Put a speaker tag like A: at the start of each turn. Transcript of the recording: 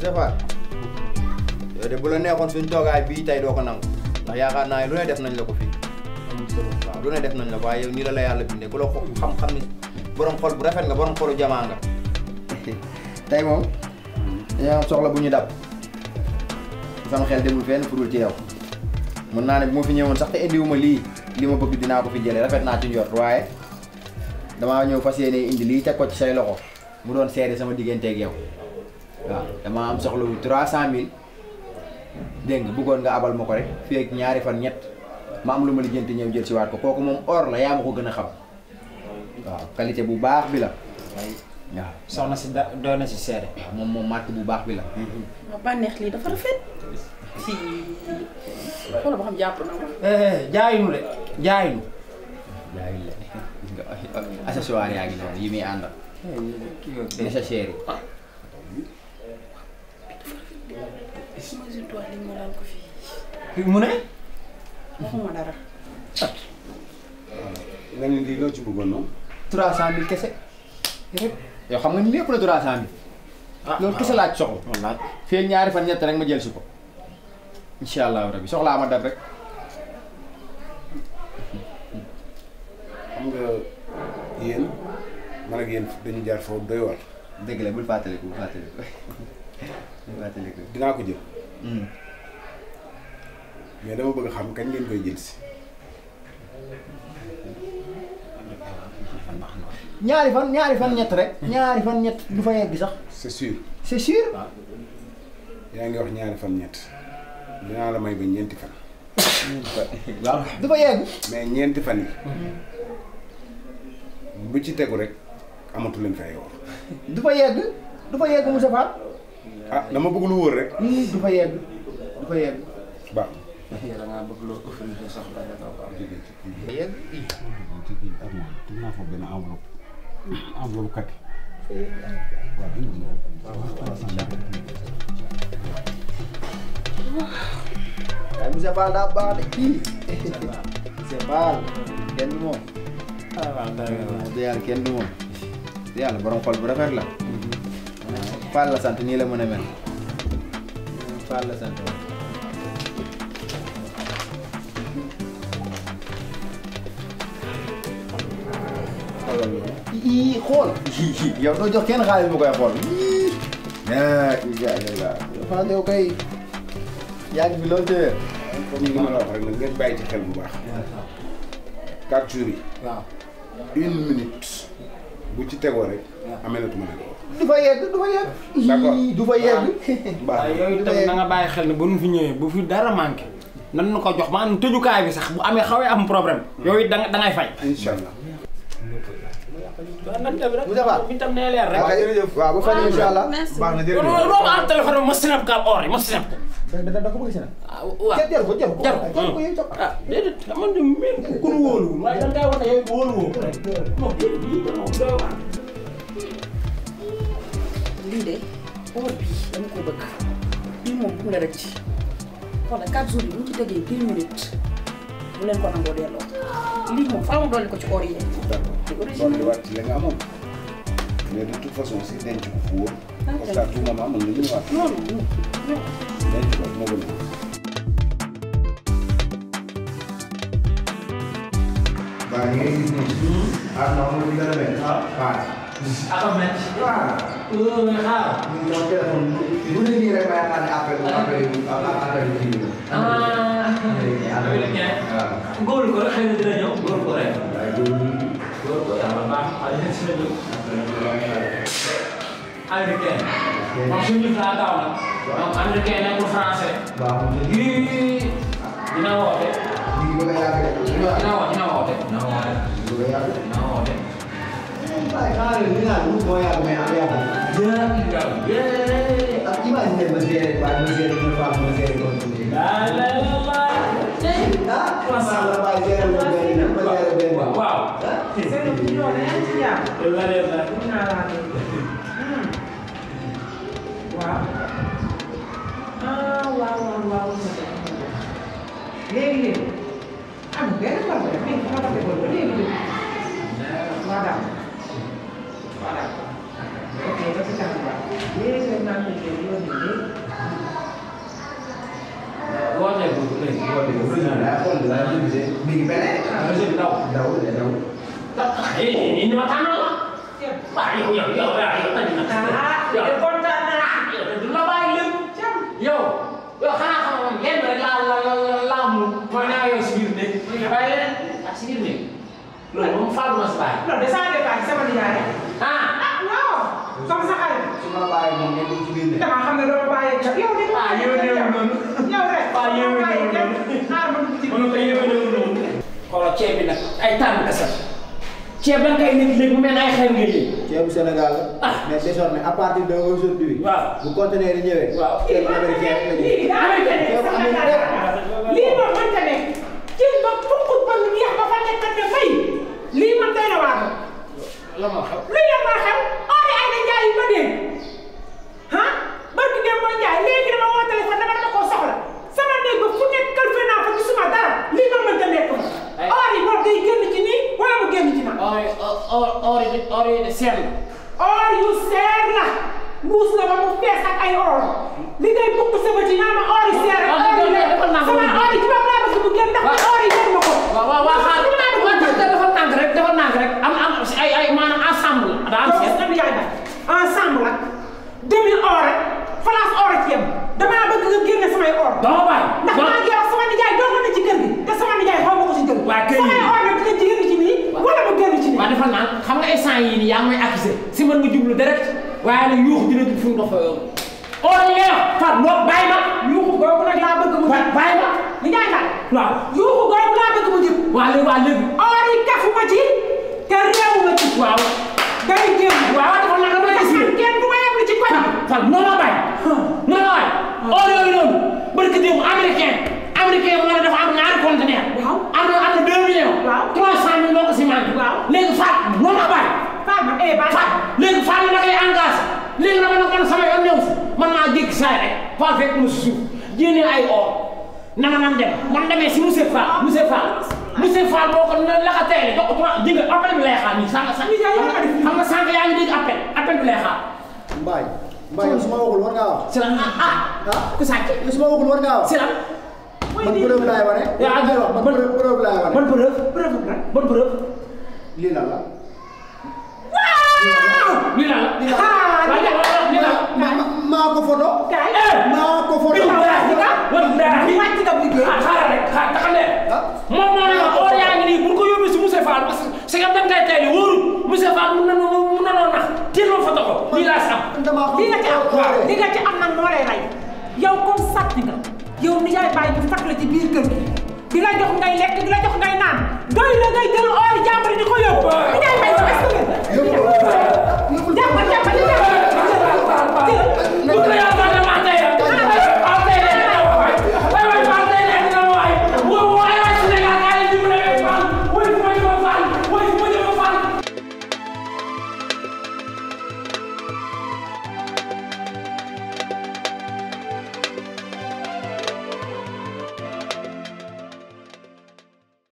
A: Moustapha yow de bu la neexoon suñ toogaay bii tey doo ko nangu ndax yaakaar naa ne lu ne def nañ la ko fii waaw lu ne def nañ la ko waaye yow nii la la yàlla bindee ku la ko xam-xam ni borom xol bu rafet nga borom xolu jamaa nga tey moom dañoo am soxla bu ñu dab sama xel demul fenn furul ci yow mën naa ne bu ma fi ñëwoon sax te indiwuma lii li ma bëgg dinaa ko fi jëlee rafet naa ci njort waaye damaa ñëw fas yéene indi lii teg ko ci say loxo mu doon seede sama digganteeg yow waaw damaa am soxla wu trois cent mille dégg nga bëggoon nga abal ma ko rek fii ak ñaari fan ñett ma am lu ma lijjanti ñëw jël si waat ko kooku moom or la yaa ma ko gën a xam waaw qualité bu baax bi la waaw
B: soxna si da doon na si seede.
A: moom moom marque bu baax bi la
C: ma bànneex lii dafa rafet. si xoolal ba xam jàpp na ma.
B: jaayinu de jaayinu.
A: jaay la accessoire yaa ngi noonu yi muy àndal nécessaire yi
C: sama jumtuwaay li ma daal ko fii.
B: mu ne.
C: waxuma dara.
D: nga ne lii loo ci bëggoon noonu.
A: trois cent mille kese yow xam nga ni lépp la trois cent mille loolu kese laa ci soxla
B: wallaay.
A: fii ñaari fan ñett rek ma jël si ko incha allahu rabi soxlaa ma dab rek
D: xam nga yéen man ak yéen dañu jaar foofu doy war
A: dëgg la bul fàttaliku bul fàttaliku bul fàttaliku
D: dinaa ko jël mais dama bëgg xam kañ ngeen koy jël si.
A: ñaari fan ñaari fan ñett rek ñaari fan ñett du fa yegg sax
D: c'est sûr
A: c'est sûr
D: yaa ngi wax ñaari fan ñett dinaa la may ba ñeenti fan
A: waaw du fa yegg
D: mais ñeenti fan yi bu ci tegu rek amatu leen fay wax
A: du fa yegg du fa yegg Moussa Fall
D: ah dama bëgg lu wóor rek
A: ii du fa yegg du fa yegg
D: baax
B: da ngaa bëgg loo offrir sa soxla nga toog am.
A: yegg
D: ci kii ak moom te naa fa benn enveloppe enveloppe kat waaw indi na
A: waaye Moussa Fall daa baax de kii Moussa Fall kenn du moom
B: ah waaw dara nga
A: wax dëgg yàlla kenn du moom wax dëgg yàlla borom xol bu rafet la Fall la sant nii la mën a mel Fall la sant waaw. xoolal loolu. ii xool. yow doo jox kenn xaalis bu koy xool. ii. ah Ija Ija Fall yow kay yaa ngi fi loolu te
D: comme ni ma la wax rek nag ngeen bàyyi ci xel bu baax quatre jours yi
B: waaw.
D: une minute bu ci tegoo rek amee na tuma leen ko
A: du fa yegg du fa yegg.
D: D'accord.
A: ii du fa yegg.
D: baax
B: waaye
D: na
B: yooyu itam na nga bàyyi xel ne bu nu fi ñëwee bu fi dara manqué nan nu ko jox maanaam tëjukaay bi sax bu amee xawee am problème yooyu da nga da ngay fay.
D: incha allah
B: waaw nan tamit rek.
A: Moussa Fall.
B: bi tam nee leer rek.
A: waaw jërëjëf waaw ba fan yii incha allah.
C: merci.
D: baax na
B: loolu
D: jërëjëf
B: loolu am téléphone bi ma snap ka or yi ma snap ko.
A: da da da ko bëgg si nag.
B: ah waaw
A: jar jar ko jar ko.
B: jar ko
A: jar ko yow jox ko.
B: ah déedéet man de même ku nu wóoluwul waaye da ngay wax ne yow wóoluwoo ko rek. non déedéet lii de moom doy waar.
C: lii de or bii dama ko bëgg bii moom bu mu la rëcc xoolal 4 jours yi bu ñu ci tegee 10 minutes bu leen ko nangoo delloo lii moom faaw ma dolli ko ci or yi
D: d'accord loolu di waat ci la nga amoon mais de toute façon si denc ko fu wóor parce que à tout moment mën nga ñëwaat
C: non non non
D: denc ko moo gën a
A: waaw ñu ngi gis nii. ah non moom li gën a mel. ah waaw.
B: Ahmed.
A: waaw.
B: euh mais xaar.
A: ñu ngi doon téléphone bu ne nii rek ma yaakaar ne appel appel yu appel yu kii bi la.
B: ah.
A: appel yu waaw.
B: góor ko rek xëy na dina ñëw góor ko rek.
A: waaye loolu.
B: góor ko yàlla baax xale yi si la jóg. américain. moom suñu laa daaw nag. donc américain nekkul français.
A: waaw moom la
B: yii dina woote.
A: ñu ngi bëgg a yàgg de.
B: dina woote dina woote. dina woote.
A: ñu ngi bëgg a yàgg de.
B: dina woote.
A: waaye xanaa leen li nga xam ne moo yàgg mais am yàgg.
B: yee.
A: ak imagine ma seere waaye ma seere une fois ma seere kon tuuti.
B: laa la la.
A: ah. macha allah waaye seere ma benn ma seere benn.
B: waaw. la leen la.
E: waaw ah waaw waaw waaw léegi léegi am benn problème mais fu ma ko defoon ba léegi léegi madame voilà ok ba si kanam waaw léegi nag maa ngi leen di yónni léegi
D: mi ngi beneen. daw de daw.
B: ini mah tanah lah. Pak, yo yo yo yo yo tadi nak. Yo kontan nak. Yo tu lah baik lem. Yo. Yo kana kana yen rek la la la la la mu. Mana yo sibir ni. Baik len. Tak sibir ni. Lo mau fal mas baik.
E: loolu de saa départ ci sama nijaay
B: Ah.
E: ah waaw sama sa xarit
D: su ma bàyyi moom nekkul ci biir ne.
E: dama xam ne doo ma bàyyi ak yow de
B: Ah, yow de yow noonu.
E: yow rek
B: Ah, yow de
E: bàyyi
B: yow
E: kenn
B: noonu.
E: xaar ma dugg ci
B: Mënu ko yéeme ñëw noonu. Xoolal ceeb bi nag ay tànn kese. ceeb da nga koy nekk léegi mu mel ne ay xew nga yéeg.
A: ceebu Sénégal la.
B: Ah.
A: mais désormais à partir de aujourd'hui.
B: Waaw.
A: bu conteneur yi ñëwee.
B: Waaw.
A: ceebu américain rek la ñuy.
E: lii daa mënta nekk
A: Ceebu
E: sama
A: américain.
E: xarit lii moom mënta nekk ci ba fukk ba lu neex ba fa nekk ne fay lii man tey na waar
B: la ma xew.
E: lu yem maa xew oori ay na njaay yi ma dégg ah barki dem mooy njaay léegi dama woo téléphone dama dama koo soxla sama néeg ba fu nekk kalfe naa fa gisuma dara lii ma mënta nekk fa
B: Ay.
E: oori moom day génn ci nii wala mu génn ci na
B: or yi or or yi or yi de seer la.
E: or yu seer la mbuus la ba mu fees ak ay or li ngay bukk sa bët yi naa ma or yu seer ak
B: Ah,
E: or yu
B: defal
E: nekk
B: defal naa ko
E: sama
B: mu
E: or yi ci bopp laa bëgg mu génn ndax or yi génn ma ko
B: waaw waaw waaw xaar
E: Dama laa bëgg mu génn.
B: dafa dafa nànk rek dafa nànk rek am am ay ay maanaam ensemble la daa am
E: yow
B: seet.
E: sama yaay ba ensemble ak demi or rek face or ci yem damaa bëgg nga génne samay or
B: doo ma bàyyi.
E: ndax maa ngi wax sama nijaay doon na ci kër gi te sama nijaay xaw ma ko ci kër gi
B: Waa kër gi.
E: samay or nag dina ci génn ci nii wala mu génn ci nii
B: waaw dafa naan xam nga instant yii nii yaa ngi may accusé si mën nga jublu direct waaye nag yuux dina jub fi mu dox fa yow. or yi ngay wax Fatou noo bàyyi ma.
E: yuuxu googu nag laa bëgg mu
B: Ba-
E: jub
B: bàyyi ma.
E: nijaay daal
B: waaw.
E: yuuxu googu laa bëgg mu jub
B: waa léegi waa léegi.
E: or yi kafuma ci te réewuma ci
B: waaw.
E: day génn
B: waaw dafa naan dama lay
E: ndax
B: gis
E: man kenn du ma yeblu ci koñ
B: Fatou noo ma bàyyi. noo ma bàyyi. or yooyu noonu. barke démb américain. américain mu ne dafa am ñaari conteneur.
E: Waaw.
B: am na am na deux millions.
E: Waaw.
B: trois cent mille moo ko si manqué.
E: Waaw.
B: léegi Fatou noo ma bàyyi.
E: Fama eh ba
B: Fatou léegi Fatou na koy engagé léegi dama ne man sama yoon ñëw si man maa jékki saa rek Fatou fekk mu si suuf jénnee ay or na ma nan dem man demee si monsieur Fall monsieur Fall monsieur Fall moo ko ne la ko tey jox ko trois dégg nga appel bi lay xaar nii sànq sànq xam nga sànq yaa ngi dégg appel appel bi lay xaar
A: Mbaye. Mbaye yow su ma waxul war ngaa wax.
B: si la ah ah
A: ah
B: ku sàcc
A: yow su ma waxul war ngaa wax.
B: si la
A: man preuve laay wane.
B: yaa ngi wax
A: man
B: ban
A: preuve preuve laay wane.
B: ban preuve
E: preuve la
B: ban preuve
A: lii lan la.
B: lii la la
A: lii lan
E: Ah,
A: la.
B: lii la lii la
A: Ma- ma- maa ko photo.
E: kaay
A: maa ko photo.
B: Wallaahi wallaahi
E: wàcc nga liggéey
B: ah xaaral rek xaar taxal leen. moom moo ne la or yaa ngi nii bu ñu ko yóbbee si monsieur Fall parce que si nga dem kay tey li wóorul monsieur Fall mun na mun na noo nax teel ma foto ko lii laa si am.
A: damaa xam
E: li nga ci am
A: waaw.
E: li nga ci am nag moo lay rey yow comme sàcc nga yow ni yaay bàyyi ñu fat la ci biir kër gi di la jox ngay lekk di la jox ngay naan doy la ngay jël or jàmbur di ko yóbbu